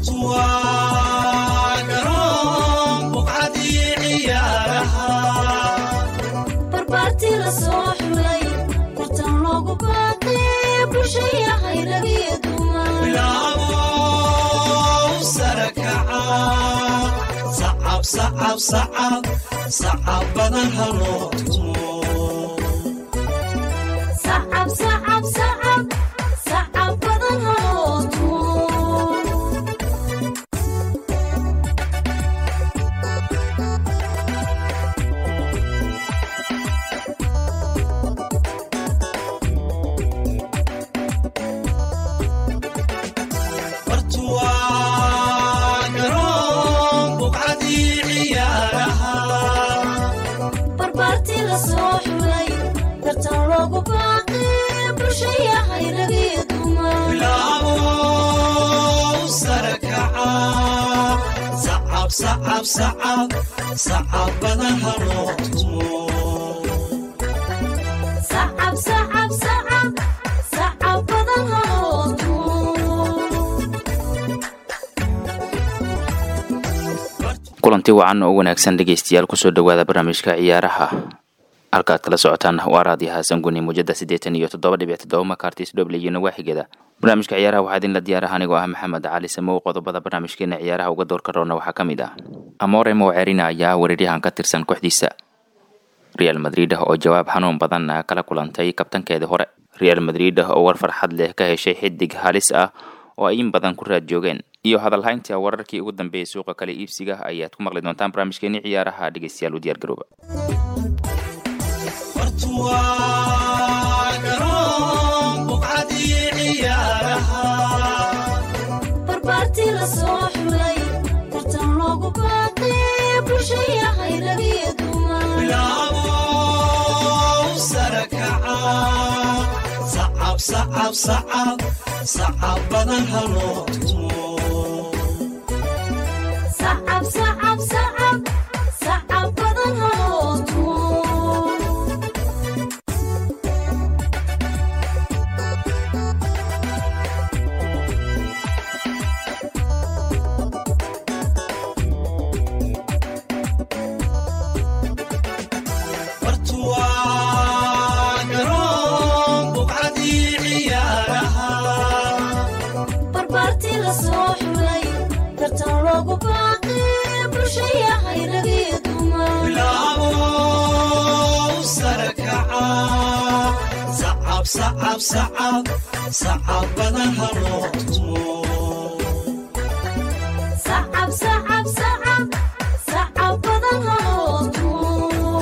barbaartii la soo xulay tartan loogu baaqay bulshaya hayragiyo sacab badan haloo tumo sacab badan haloo tumo bartuwaa garoon buqcadii ciyaaraha barbaartii la soo xulay tartan loogu baaqay bulshaya hayragiyo bilaabo sare kaca sacab sacab sacab sacab badan haloo tumo sacab sacab sacab sacab badan haloo tumo kulanti wacan oo wanaagsan dhegeystayaal kusoo dhowaada barnaamijka ciyaaraha halkaad kala socotaan waa raadiyo xasan guni muujada siddeetan iyo toddoba dhibic toddoba makartis dhoble iyo nawaaxigeeda barnaamijka ciyaaraha waxaa idinla diyaaraha anigoo ah maxamed cali samow qodobada barnaamijkeena ciyaaraha uga doorka roona waxaa ka mid ah amore mocerina ayaa weeraryahan ka tirsan kooxdiisa real madrid oo jawaab xanuun badan kala kulantay kabtankeedii hore real madrid oo war farxad leh ka heshay xidig halis ah oo ay in badan ku raad joogeen iyo hadalhaynta wararkii ugu dambeeyay suuqa kale iibsiga ayaad ku maqli doontaan barnaamijkeeni ciyaaraha dhegeystayaal u diyaar garooba bartuwaa garoon buqcadii ciyaaraha barbaartii la soo xulay tartan loogu baaqay bulshaya hayragiyo bilaabo sare kaca sacab sacab sacab sacab badan haloo tumo sacab sacab sacab sacab badan haloo tumo bartuwaa garoon buqcadii ciyaaraha barbaartii la soo xulay tartan loogu baaqay bulshaya hayragiyo bilaabo sare kaca sacab sacab sacab sacab badan haloo tumo sacab sacab sacab sacab badan haloo tumo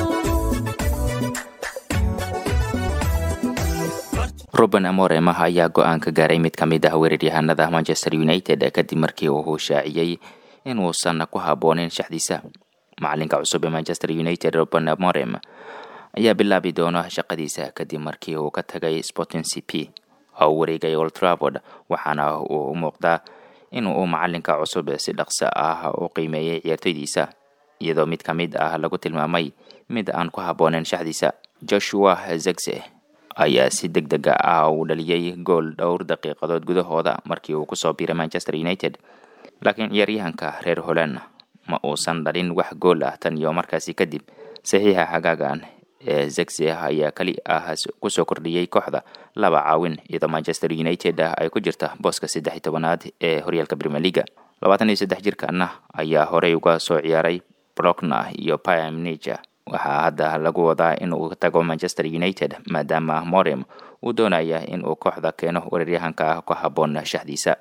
ruben amoremah ayaa go-aan ka gaaray mid ka mid ah weeraryahanada manchester united kadib markii uu shaaciyey inuusan ku habboonin shaxdiisa macalinka cusub ee manchester united ruben amorem ayaa bilaabi doona shaqadiisa kadib markii uu ka tagay sporting c p oo u wareegay old travord waxaana uu u muuqdaa inuu macalinka cusub si dhaqso ah u qiimeeyey ciyaartoydiisa iyadoo mid ka mid ah lagu tilmaamay mid aan ku habboonin shaxdiisa joshua zegse ayaa si deg dega ah uu dhaliyey gool dhowr daqiiqadood gudahooda markii uu kusoo biiray manchester united laakiin ciyaaryahanka reer holland ma uusan dhalin wax gool ah tan iyo markaasi kadib saxiixa xagaagan ee zegse ayaa keli ah kusoo kordhiyey kooxda laba caawin iyadoo manchester united ay ku jirta booska saddex iyo tobanaad ee horyaalka premier leaga labaatan iyo saddex jirkana ayaa horey uga soo ciyaaray brokna iyo pimnija waxaa hadda lagu wadaa in uu tago manchester united maadaama morem uu doonaya in uu kooxda keeno weeraryahanka ku habboon shaxdiisa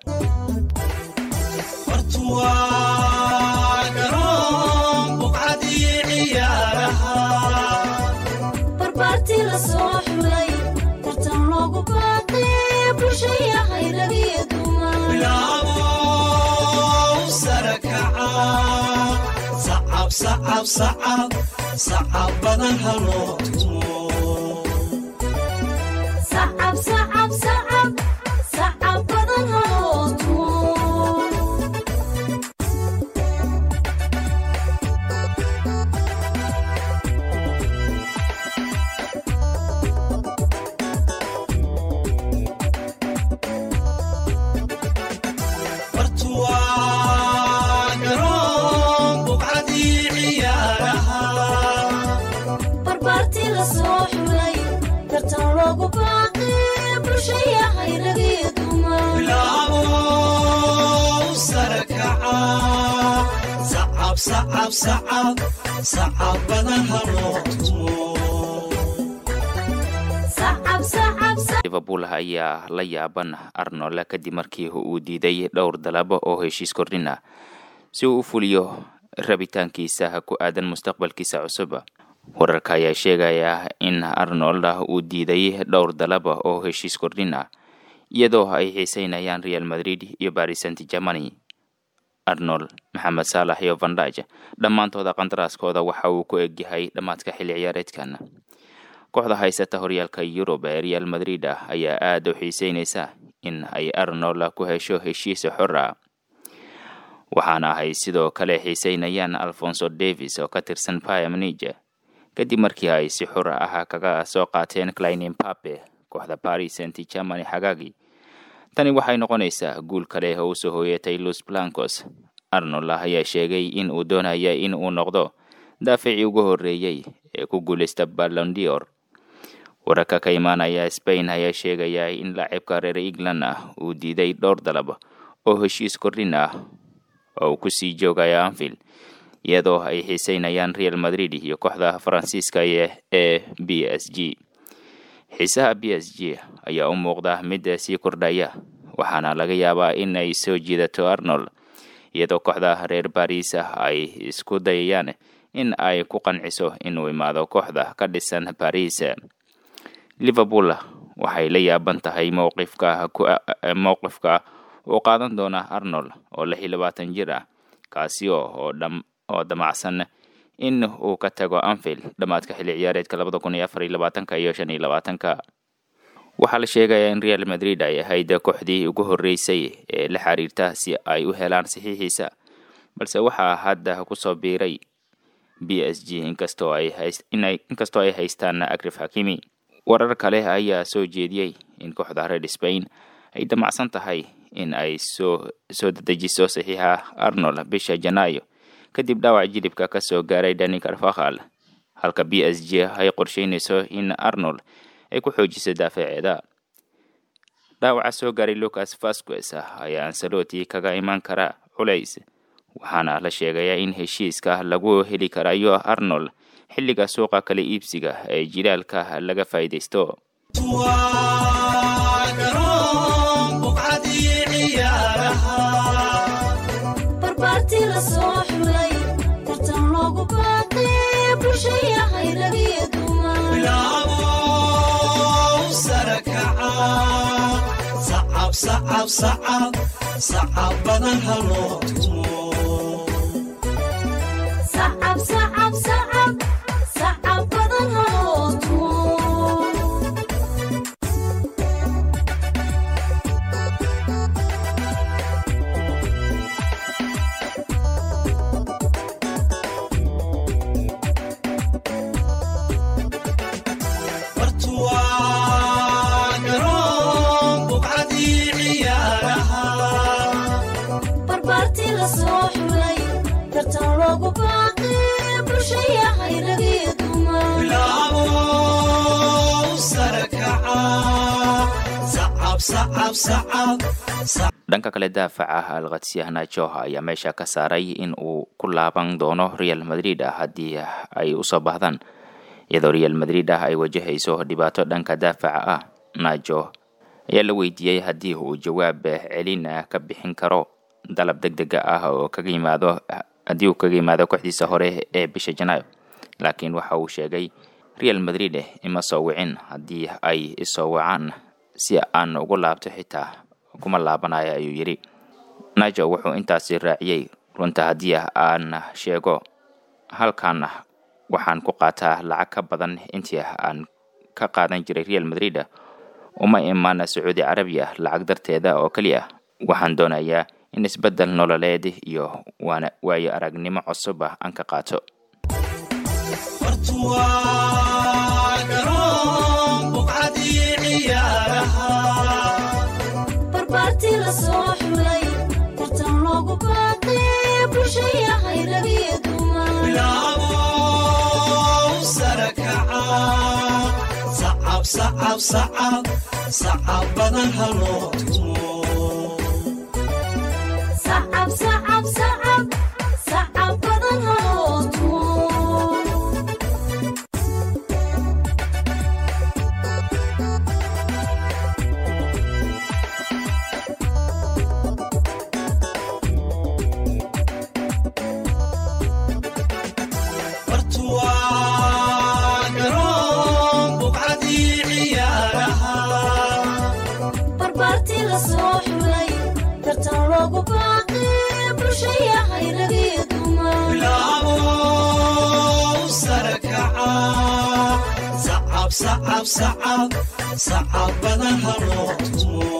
bartuwaa garoon buqcadii ciyaaraha barbaartii la soo xulay tartan loogu baaqay bulshaya hayragiyo bilaabo sare kaca sacab sacab sacab sacab badan haloo tumo sacab sacab sacab sacab badan haloo tumo bartuwaa soo xulay tartan loogu baaqay bulshayahay ragiyo dumar bilaabo sare kaca sacab sacab sacab sacab badan haloo tumo sacab sacab sacab liverpool ayaa la yaaban arnold kadib markii uu diiday dhowr dalabo oo heshiis kordhin ah si uu u fuliyo rabitaankiisa ku aadan mustaqbalkiisa cusub wararka ayaa sheegaya in arnold uu diiday dhowr dalaba oo heshiis kordhin ah iyadoo ay xiiseynayaan real madrid iyo paris saint germany arnold maxamed saalax iyo vandaj dhammaantooda qandaraaskooda waxa uu ku egyahay dhammaadka xilli ciyaareedkan kooxda haysata horyaalka yurub ee real madrid ah ayaa aada u xiiseynaysa in ay arnold ku hesho heshiis xor ah waxaana ay sidoo kale xiiseynayaan alfonso davis oo ka tirsan payamnige kadib markii ay si xor ah kaga soo qaateen clinin pape kooxda paris saint germany xagaagii tani waxay noqonaysaa guul kale oo usoo hooyatay los blancos arnold ayaa sheegay in uu doonaya in uu noqdo daaficii ugu horreeyey ee ku guuleysta ballondior wararka ka imaanaya spain ayaa sheegaya in laacibka reer england ah uu diiday dhowr dalab oo heshiis kordhin ah oo uu kusii joogaya anfield iyadoo ay xiiseynayaan real madrid iyo kooxda faransiiska ee b s g xiisaha b s g ayaa u muuqda mid sii kordhaya waxaana laga yaabaa in ay soo jiidato arnold iyadoo kooxda reer baris ah ay isku dayayaan in ay ku qanciso inuu imaado kooxda ka dhisan baris liverpool waxay la yaaban tahay mowqifka mowqifka uu qaadan doona arnold oo lix iyo labaatan jir ah kaasi oo oo damacsan in uu ka tago anfield dhammaadka xilli ciyaareedka labada kun iyo afar iyo labaatanka iyo shan iyo labaatanka waxaa la sheegayaa in real madrid ay ahayd kooxdii ugu horreysay ee la xiriirta si ay u helaan saxiixiisa balse waxaa hadda kusoo biiray b s g inkastoo ay inkastoo ay haystaan akrif hakimi warar kale ayaa soo jeediyey in kooxda reer spain ay damacsan tahay in ay soo soo dedejiso saxiixa arnold bisha janaayo kadib dhaawac jilibka ka soo gaaray dani carfakhal halka b s g ay qorsheynayso in arnold ay ku xoojiso daafaceeda dhaawaca soo gaaray lucas vasquez ayaa ansaloti kaga imaan kara culays waxaana la sheegayaa in heshiiska lagu heli karayo arnold xilliga suuqa kala iibsiga ee jilaalka laga faa'iidaysto waa garoon buqcadii ciyaaraha barbaartii la soo xulay tartan loogu baaqay bulshayahay ragiyo dumar bilaabo sare kaca sacab sacab sacab sacab badan haloo tumo sacab sacab sacab sacab badan haloo tumo bartu waa garoon buqcadii ciyaaraha barbaartii la soo xulay tartan loogu baaqay bulshayahay ragiyo dumar bilaabo sare kaca sacab sacab sacab sacab dhanka kale daafaca alkhatsiya najo ayaa meesha ka saaray in uu ku laaban doono real madrid ah haddii ay usoo baahdaan iyadoo real madrid ah ay wajahayso dhibaato dhanka daafaca ah najo ayaa la weydiiyey haddii uu jawaab celin ka bixin karo dalab deg dega ah oo kaga yimaado haddii uu kaga yimaado kooxdiisa hore ee bisha janaayo laakiin waxa uu sheegay real madrid ima soo wicin haddii ay isoo wacaan si aan ugu laabto xitaa kuma laabanayo ayuu yidhi najo wuxuu intaasi raaciyey runta haddii aan sheego halkan waxaan ku qaataa lacag ka badan intii aan ka qaadan jiray real madrid uma imaan sacuudi carabiya lacag darteeda oo keliya waxaan doonayaa in isbeddel nololeed iyo waana waayo aragnimo cusub ah aan ka qaato bartu waa garoon buqcadii ciyaaraha barbaartii la soo xulay tartan loogu baaqay bulshayahay ragiyo dumar bilaabo sare kaca sacab sacab sacab sacab badan ha loo tumo sacab sacab sacab sacab badan haloo tumo bartuwaa garoon buqcadii ciyaaraha barbaartii la soo xulay tartan loogu baaqay bulshaya hayragiyo dumar bilaabo sare kaca sacab sacab sacab sacab badan ha loo tumo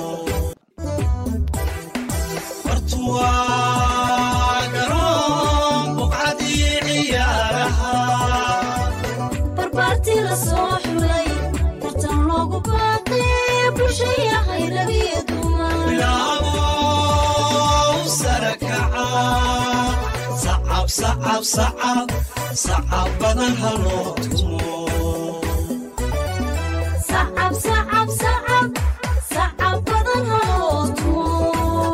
bartuwaa garoon buqcadii ciyaaraha barbaartii la soo xulay tartan loogu baaqay bulshaya hayragiyo dumar bilaabo sare kaca sacab sacab sacab sacab badan ha loo tumo sacab sacab sacab sacab badan haloo tumo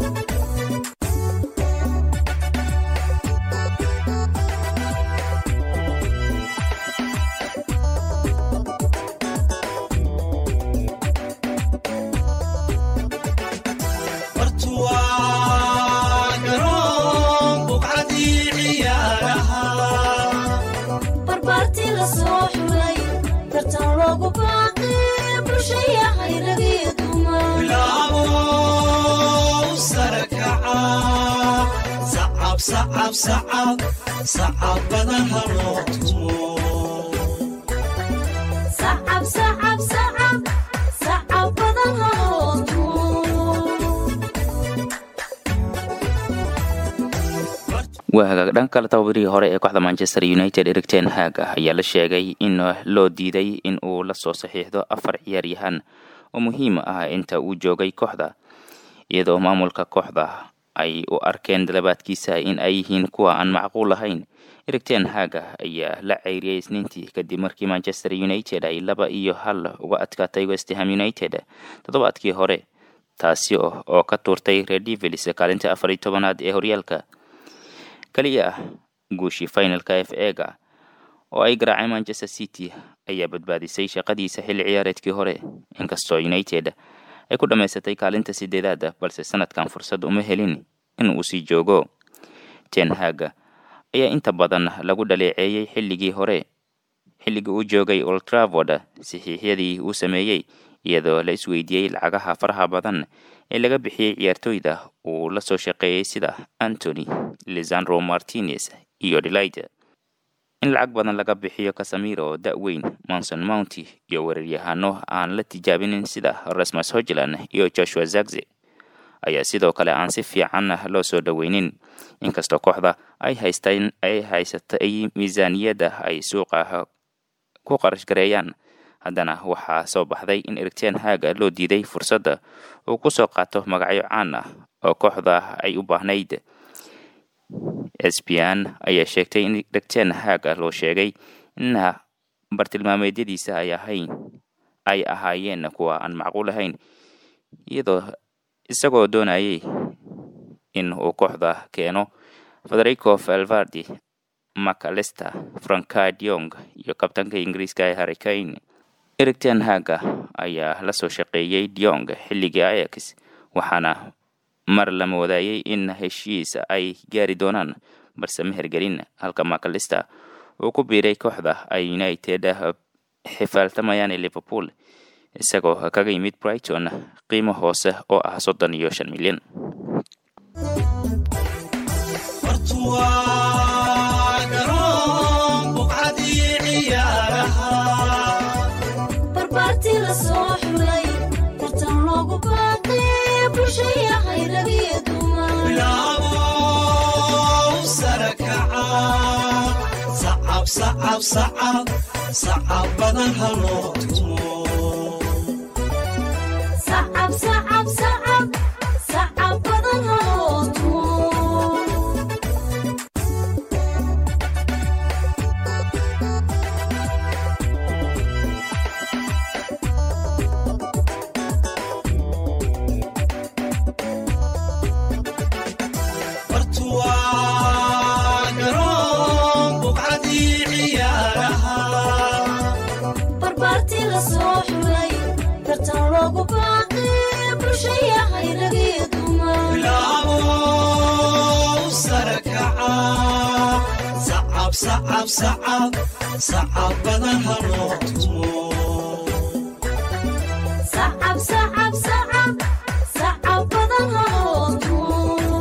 bartuwaa garoon buqcadii ciyaaraha barbaartii la soo xulay tartan loogu baaqay bulshaya hayragiyo dumar bilaabo sare kaca sacab sacab sacab sacab badan ha loo tumo sacab sacab sacab sacab badan haloo tumo waa hagaag dhanka kale tababarihii hore ee kooxda manchester united erik ten hag ayaa la sheegay in loo diiday in uu la soo saxiixdo afar ciyaaryahan oo muhiim ah inta uu joogay kooxda iyadoo maamulka kooxda ay u arkeen dalabaadkiisa in ay yihiin kuwa aan macquul ahayn erik ten hag ayaa la ceyriyay isniintii kadib markii manchester united ay laba iyo hal uga adkaatay westham united toddobaadkii hore taasi oo oo ka tuurtay red devils kaalinta afar iyo tobanaad ee horyaalka kaliya ah guushii finalka f ega oo ay garaaceen manchester city ayaa badbaadisay shaqadiisa xilli ciyaareedkii hore inkastoo united ay ku dhammaysatay kaalinta sideedaad balse sanadkan fursad uma helin in uu sii joogo ten hag ayaa inta badan lagu dhaleeceeyey xilligii hore xilligii uu joogay old travord saxiixyadii uu sameeyey iyadoo la isweydiiyey lacagaha faraha badan ee laga bixiyey ciyaartooyda uu la soo shaqeeyey sida antony lisandro martinez iyo delide in lacag badan laga bixiyo casamiro da-weyn monson mounty iyo weeraryahano aan la tijaabinin sida rasmus hogland iyo joshua zagze ayaa sidoo kale aan si fiican loo soo dhoweynin inkastoo kooxda ay haystaan ay haysatay miisaaniyadda ay suuqa ku qarash gareeyaan haddana waxaa soo baxday in erigteen haaga loo diiday fursadda uu ku soo qaato magacyo caan ah oo kooxda ay u baahnayd sbn ayaa sheegtay in erigteen haaga loo sheegay in bartilmaameedyadiisa ay ahayn ay ahaayeen kuwa aan macquul ahayn iyadoo isagoo doonayay in uu kooxda keeno federico valvardi macalester francadiong iyo kabtanka ingiriiska ee harricane erik ten haga ayaa la soo shaqeeyey diong xilligii ayax waxaana mar la moodayay in heshiis ay gaari doonaan balse ma hergelin halka macalester uu ku biiray kooxda ay united xifaaltamayaan ee liverpool isagoo kaga yimid brighton qiimo hoose oo ah soddon iyo shan milyan bartuwaa garoon buqcadii ciyaaraha barbaartii la soo xulay tartan loogu baaqay bulshaya hayragiyo dumar bilaabo sare kaca sacab sacab sacab sacab badan ha loo tumo sacab sacab sacab sacab badan haloo tumo bulshayahay ragii dumar bilaabow sare kaca sacab sacab sacab sacabada haloo tumo sacab sacab sacab sacab badan haloo tumo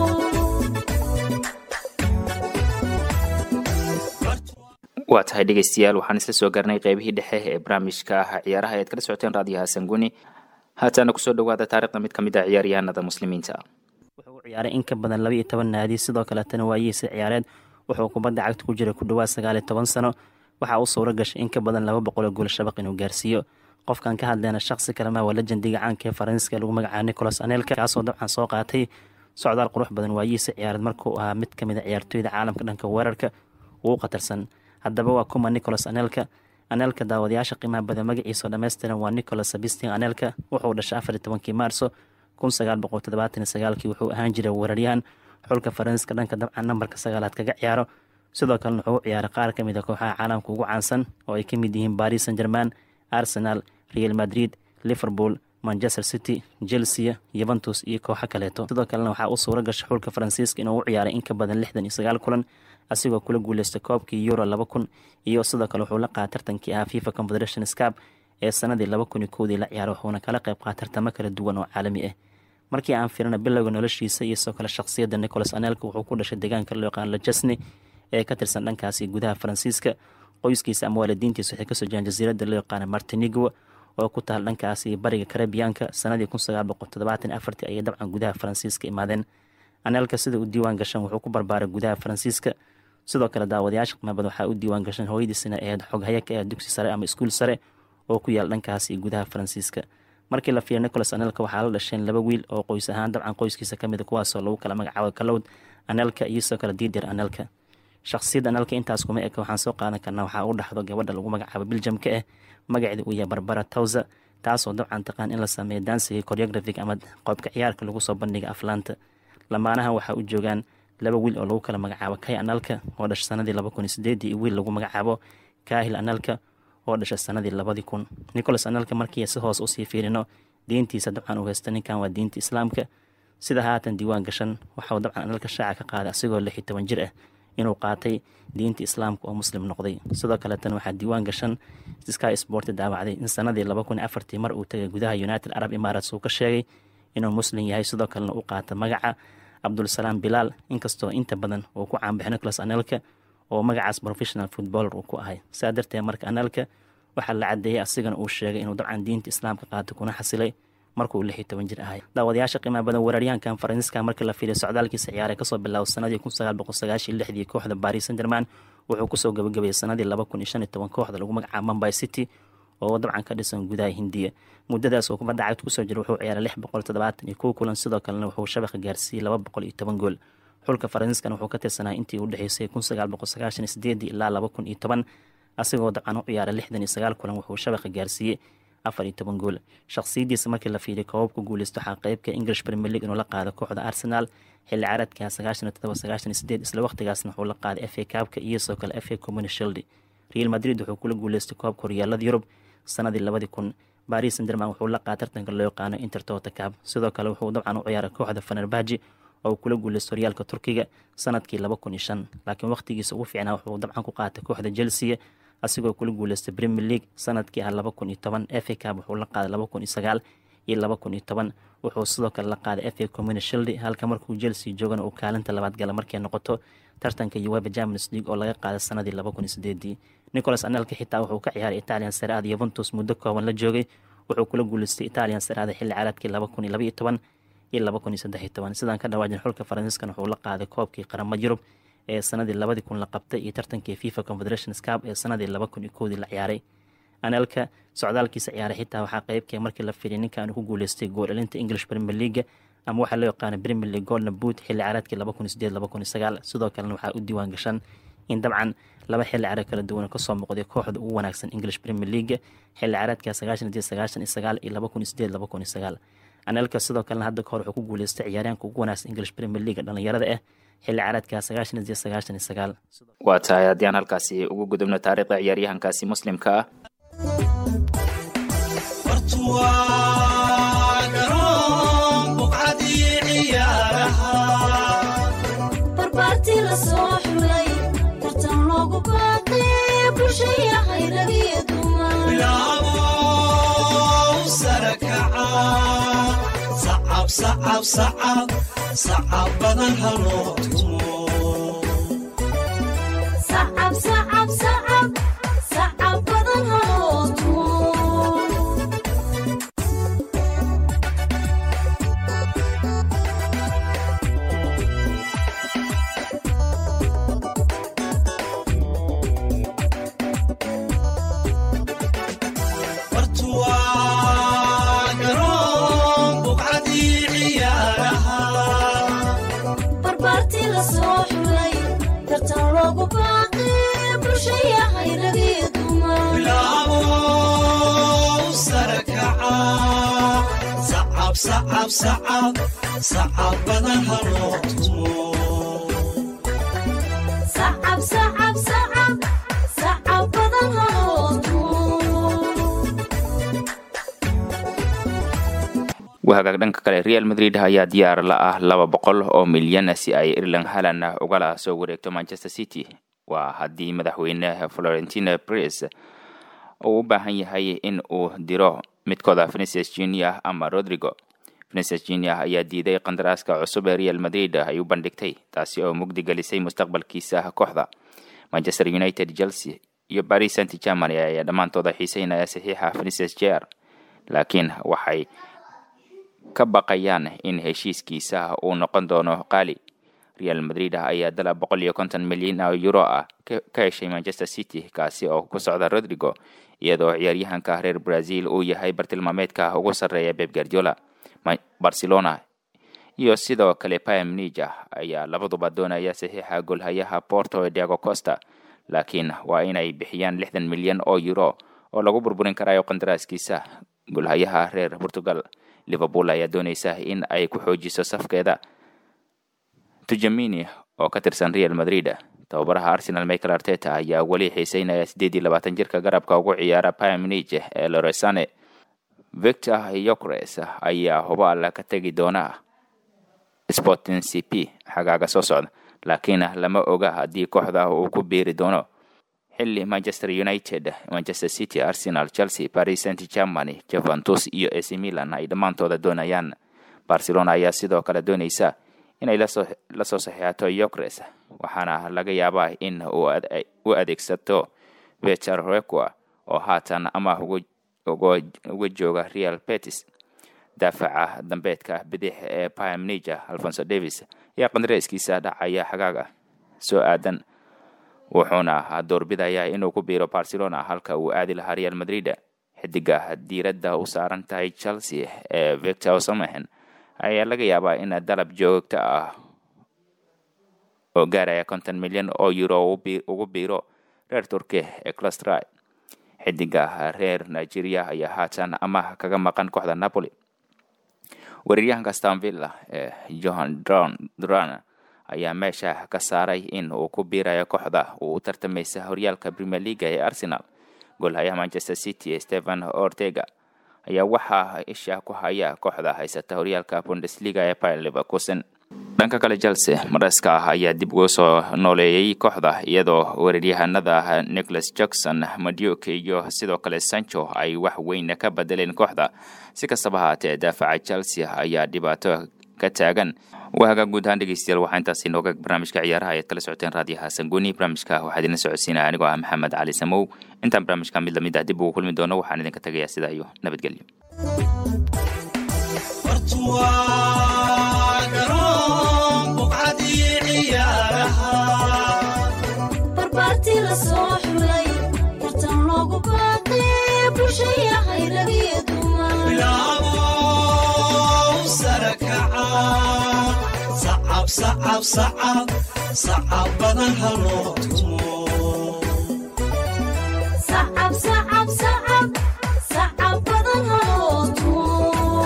waa tahay dhegeystayaal waxaan isla soo garnay qeybihii dhexe ee barnaamijka ah ciyaaraha ayaad kala socoteen raadiyaha sanguni haatana kusoo dhawaada taarikhda mid ka mid ah ciyaaryahanada muslimiinta wuxuu u ciyaaray in ka badan laba iyo toban naadi sidoo kaletana waayihiisa ciyaareed wuxuu kubadda cagta ku jiray ku dhowaad sagaal iyo toban sano waxaa u suuro gashay in ka badan laba boqol oo gool shabaq inuu gaarsiiyo qofkan ka hadleyna shaksi kalema waa lejendiga caanka ee faransiiska lagu magacaabo nicolas anelka kaasoo dabcan soo qaatay socdaal qurux badan waayihiisa ciyaareed markuu ahaa mid kamid a ciyaartooyda caalamka dhanka weerarka ugu khatarsan haddaba waa kuma nicolas anelka anelka daawadayaasha qiimaha badan magaciisa oo dhammaystiran waa nicolas sabistin anelka wuxuu dhashay afar iyo tobankii maarso kun sagaal boqol toddobaatan iyo sagaalkii wuxuu ahaan jiray weeraryahan xulka faransiiska dhanka dabcan nambarka sagaalaad kaga ciyaaro sidoo kalena wuxuu u ciyaaray qaar ka mid a kooxaha caalamka ugu caansan oo ay ka mid yihiin paris saint german arsenal real madrid liverpool manchester city chelsea yuventus iyo kooxo kaleeto sidoo kalena waxaa u suuro gashay xulka faransiiska inuu u ciyaaray in ka badan lixdan iyo sagaal kulan asigoo kula guuleystay koobkii euro laba kun iyo sidoo kale wuxuu la qaatay tartankii ahaa fifa confederation scap ee sanadii laba kun iyo kowdii la ciyaaray wuxuuna kala qayb qaatay tartamo kala duwan oo caalami ah markii aan firina bilowga noloshiisa iyo sidoo kale shakhsiyadda nicolas anelka wuxuu ku dhashay deegaanka loo yaqaan lajasne ee ka tirsan dhankaasi gudaha faransiiska qoyskiisa ama waalidiintiisa waxay kasoo jiraan jasiiradda loo yaqaana martinigo oo ku taal dhankaasi bariga karabiyaanka sanadii kun sagaal boqol toddobaatan iyo afartii ayay dabcan gudaha faransiiska imaadeen anelka sida uu diiwaan gashan wuxuu ku barbaaray gudaha faransiiska sidoo kale daawadayaasha qiimabada waxaa u diiwaan gashan hooyadiisina ahayd xoghaya ka ah dugsi sare ama iskuul sare oo ku yaal dhankaasi gudaha faransiiska markii la fiiriyo nicolas anelka waxaa la dhasheen laba wiil oo qoys ahaan dabcan qoyskiisa kamid a kuwaasoo lagu kala magacaabo kalowd anelka iyo sidoo kale diidir anelka shakhsiyadda anelka intaas kuma eka waxaan soo qaadan karnaa waxaa u dhaxdo gabadha lagu magacaabo biljamka ah magaceeda uu yahay barbara towsa taasoo dabcan taqaan in la sameeyo dansiga choreographic ama qoobka ciyaarka lagu soo bandhiga aflaanta lamaanahan waxaa u joogaan laba wiil oo lagu kala magacaabo kay analka oo dhashay sanadii laba kun iyo sideedii iyo wiil lagu magacaabo kaahil analka oo dhashay sanadii labadii kun nicolas analka markii si hoos usii fiirino diintiisa dabcan uu haysta ninkan waa diinta islaamka sida haatan diiwaan gashan waxauu dabcan analka shaaca ka qaaday asigoo lix iyo toban jir ah inuu qaatay diinta islaamka oo muslim noqday sidoo kaleetana waxaa diiwaan gashan sky sport daawacday in sanadii laba kun iyo afartii mar uu tagay gudaha united arab emirates uu ka sheegay inuu muslim yahay sidoo kalena u qaata magaca cabdulsalaam bilaal inkastoo inta badan uu ku caanbaxay nicolas anelka oo magacaas professional footballer uu ku ahay saa darteed marka anelka waxaa la cadeeyey asigana uu sheegay inuu dabcan diinta islaamka qaatay kuna xasilay markuu lix iyo toban jir ahay daawadayaasha qiimaha badan weeraryahankan faransiiska markii la fiiriyo socdaalkiisa ciyaaray kasoo bilaabo sanadii kun sagaal boqol sagaashiyo lixdii kooxda paris saint german wuxuu kusoo gabagabeeyey sanadii laba kun iyo shan iyo toban kooxda lagu magacaabo mumbai city oo dabcan ka dhisan gudaha hindiya muddadaas oo kubadda cagta kusoo jira wuxuu ciyaaray lix boqol toddobaatan iyo kow kulan sidoo kalena wuxuu shabaqa gaarsiiyey laba boqol iyo toban gool xulka faransiiskana wuxuu ka tirsanaa intii u dhexeysay kun sagaal boqol sagaashan iyo sideedii ilaa laba kun iyo toban asigoo dabcan u ciyaaray lixdan iyo sagaal kulan wuxuu shabaqa gaarsiiyey afar iyo toban gool shakhsiyadiisa markii la fiiriyo koobabka guuleysto waxaa qeybka english premier league inuu la qaado kooxda arsenal xilli caaradka sagaashan iyo todoba sagaashan iyo sideed isla waqtigaasna wuxuu la qaaday f a kaabka iyo sidoo kale f a community shield real madrid wuxuu kula guuleystay koobka horyaalada yurub sanadii labadii kun baris sanderman wuxuu la qaatay tartanka loo yaqaano intertota cab sidoo kale wuxuu dabcan u ciyaaray kooxda fanerbaji oo kula guuleystay horyaalka turkiga sanadkii laba kun iyo shan laakiin waqtigiisa ugu fiicnaa wuxuu dabcan ku qaatay kooxda chelsea asigoo kula guuleystay premier league sanadkii ah laba kun iyo toban f a cab wuxuu la qaaday laba kun iyo sagaal iyo laba kun iyo toban wuxuu sidoo kale la qaaday f a community shield halka markuu chelsea joogana uu kaalinta labaad gala markay noqoto tartanka uweba champions league oo laga qaaday sanadii laba kun iyo sideedii nicolas anelka xitaa wuxuu ka ciyaaray italian saraada yuventus muddo kooban la joogay wuxuu kula guuleystay italian saraada xilli caaladkii laba kun iyo laba iyo toban iyo laba kun iyo saddex iyo toban sidaan ka dhawaajin xulka faransiiskan wuxuu la qaaday koobkii qaramada yurub ee sanadii labadii kun la qabtay iyo tartankii fifa confederation scap ee sanadii laba kun iyo kowdii la ciyaaray anelka socdaalkiisa ciyaaray xitaa waxaa qeybkee markii la fiiriyay ninkan ku guuleystay gool elinta english premier league ama waxaa loo yaqaana premier league golden boot xilli ciyaareedkii laba kun iyo sideed laba kun iyo sagaal sidoo kalena waxaa u diiwaan gashan in dabcan laba xilli ciyaareed kala duwan kasoo muuqday kooxda ugu wanaagsan english premier league xilli ciyaareedka sagaashan iyo sagaashan iyo sagaal iyo laba kun iyo sideed laba kun iyo sagaal anelka sidoo kalena hadda kahor wuxuu ku guuleystay ciyaaryaanka ugu wanaagsan english premier league dhalinyarada ah xilli ciyaareedka sagaashan iyo sagaashan iyo sagaal waa tahay haddii aan halkaasi ugu gudubno taariikhda ciyaaryahankaasi muslimka ah bartuwaa garoon sacab sacab sacab badan haloo tumo sacab sacab sacab sacab badan haloo tumo bartuwaa garoon buqcadii ciyaaraha barbaartii la soo xulay tartan loogu baaqay bulshayahay ragii dumar bilaabo sare kaca sacab sacab sacab sacab badan haloo tumo sacab sacab sacab sacab badan haloo tumo wahagaag dhanka kale real madrid ayaa diyaar la ah laba boqol oo milyan si ay irland halan ugala soo wareegto manchester city waa haddii madaxweyne florentina pres uu u baahan yahay in uu diro midkooda vinicius junior ama rodrigo vinicius junior ayaa diiday qandaraaska cusub ee real madrid ay u bandhigtay taasi oo mugdi gelisay mustaqbalkiisa kooxda manchester united chelsea iyo paris saint german ayaa dhammaantooda xiiseynaya saxiixa vinicius jr laakiin waxay ka baqayaan in heshiiskiisa uu noqon doono qaali real madrid ayaa dalab boqol iyo konton milyan oo euro ah ka ka heshay manchester city kaasi oo ku socda rodrigo iyadoo ciyaaryahanka reer brazil uu yahay bartilmaameedka ugu sarreeya beb guardiola Ma- barcelona iyo sidoo kale pam nija ayaa labaduba doonaya saxiixa golhayaha porto diago costa laakiin waa inay bixiyaan lixdan milyan oo euro oo lagu burburin karayo qandaraaskiisa golhayaha reer portugal liverpool ayaa dooneysa in ay ku xoojiso safkeeda tujamini oo ka tirsan real madrid tababaraha arsenal michael arteta ayaa weli xiiseynaya sideed iyo labaatan jirka garabka ugu ciyaara pamnij ee loresane victor yokres ayaa hubaal ka tegi doona sporting cp xagaaga soo socda laakiin lama oga haddii kooxda uu ku biiri doono xilli manchester united manchester city arsenal chelsea paris saint germany juventus iyo ac milan ay dhammaantooda doonayaan barcelona ayaa sidoo kale dooneysa inay lasoo lasoo saxiixato yokres waxaana laga yaabaa in uu ade- u adeegsato vecher requa oo haatan ama ugu ugu- uga jooga real betis daafaca dambeedka bidix ee pamnija alfonso davis ayaa qandareeskiisa dhacaya xagaaga soo aadan wuxuuna doorbidayaa inuu ku biiro barcelona halka uu aadi lahaa real madrid xidiga diiradda u saaran tahay chelsea ee victor osamehen ayaa laga yaabaa in dalab joogto ah oo gaaraya konton milyan oo euro uu bi- ugu biiro reer turki ee clustry xidiga reer nigeria ayaa haatan amaah kaga maqan kooxda napoli weeraryahanka stanvilla ee johan dron duran ayaa meesha ka saaray in uu ku biirayo kooxda uu u tartamaysa horyaalka premier leaga ee arsenal goolhayaha manchester city stephen ortega ayaa waxaa isha ku haya kooxda haysata horyaalka bundesliga ee bayer leverkusen dhanka kale chelsea mareska ah ayaa dib ugu soo nooleeyey kooxda iyadoo weeraryahanada nicholas jackson maduke iyo sidoo kale sancho ay wax weyn ka bedeleen kooxda si kastaba haatee daafaca chelsea ayaa dhibaato ka taagan waaga guud ahaan dhegeystayaal waxaa intaasi nooga barnaamijka ciyaaraha ayaad kala socoteen raadiyaha sanguni barnaamijka waxaa idinla socodsiinaya anigoo ah maxamed cali samow intaan barnaamijka mid lamid ah dib ugu kulmi doono waxaan idinka tegayaa sidaa iyo nabadgelyo bartuwaa garoon buqcadii ciyaaraha barbaartii la soo xulay tartan loogu baaqay bulshayahay ragii dumar bilaabo sare kaca sacab sacab sacab sacab badan haloo tumo sacab sacab sacab sacab badan haloo tumo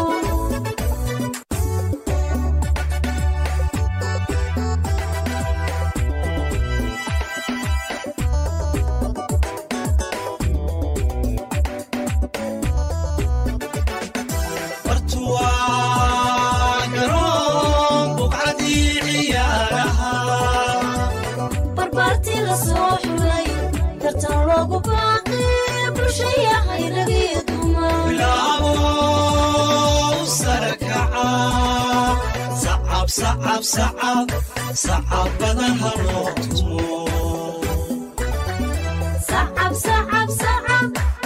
bartuwaa garoon buqcadii ciyaaraha barbaartii la soo xulay tartan loogu baaqay bulshayahay ragii dumar bilaabo sare kaca sacab sacab sacab sacab sacab badan haloo tumo sacab sacab sacab